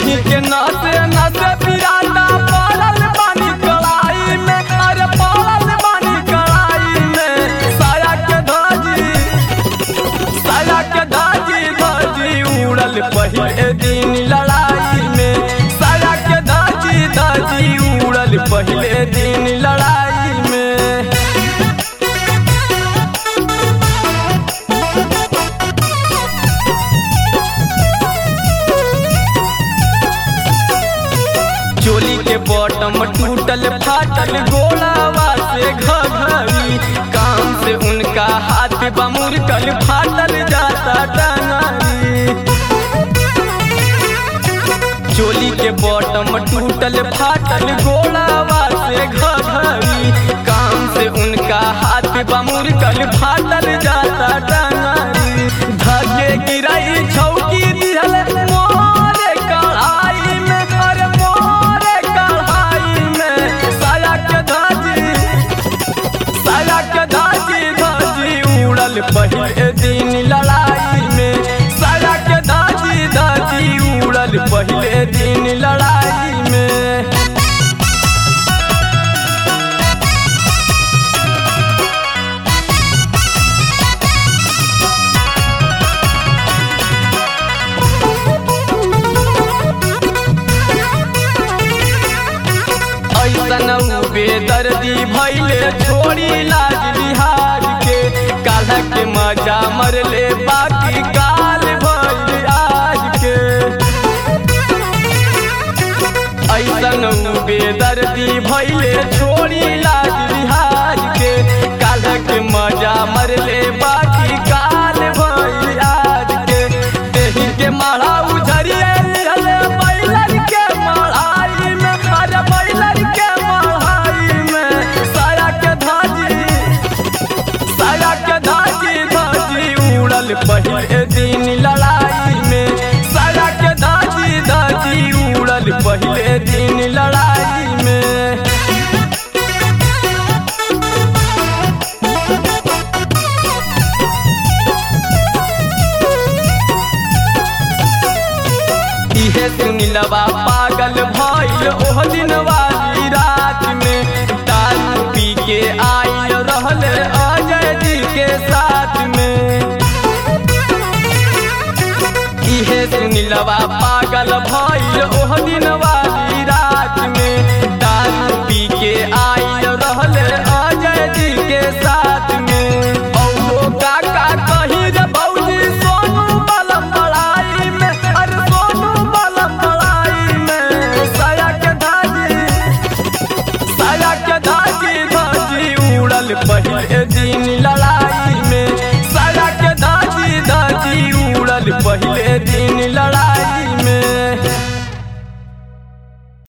देही के नसे नसे पिराता पड़ल बानी कड़ाई में अरे पड़ल बानी कड़ाई में साया के धाजी साया के धाजी धाजी उड़ल पहले दिन लड़ाई में साया के धाजी धाजी उड़ल पहले दिन लड़ाई में चोली के बॉटम टूटल फाटल गोलावा से घघरी काम से उनका हाथ बमुर कल फाटल जाता टंगरी चोली के बॉटम टूटल फाटल गोलावा से घघरी काम से उनका हाथ बमुर कल फाटल जाता टंगरी धगे गिराई छौकी दिहल मोरे कढ़ाई में अरे मोरे कढ़ाई में साया के धाजी साया के धाजी धाजी उड़ल पहले दिन लड़ाई में साया के धाजी धाजी उड़ल पहले दिन लड़ाई में ऐसन बेदर्दी भैले छोड़ी लाज बिहार के काल्ह के मजा मरले बाकी काल भइल आज के ऐसन बेदर्दी भैले छोड़ी लाज बिहार के काल्ह के मजा मरले बाकी काल भइल आज के देही के माढ़ा उझरिए रहले बैलर के माढ़ाई में अरे बैलर के माढ़ाई में साया के धाजी साया के धाजी धाजी उड़ल पहले दिन लड़ाई में साया के धाजी धाजी उड़ल पहले दिन लड़ाई में इहे सुनिलवा पागल भइल ओह दिन वाली रात में दारू पी के आइल रहले अजय जी के साथ में इहे सुनिलवा पागल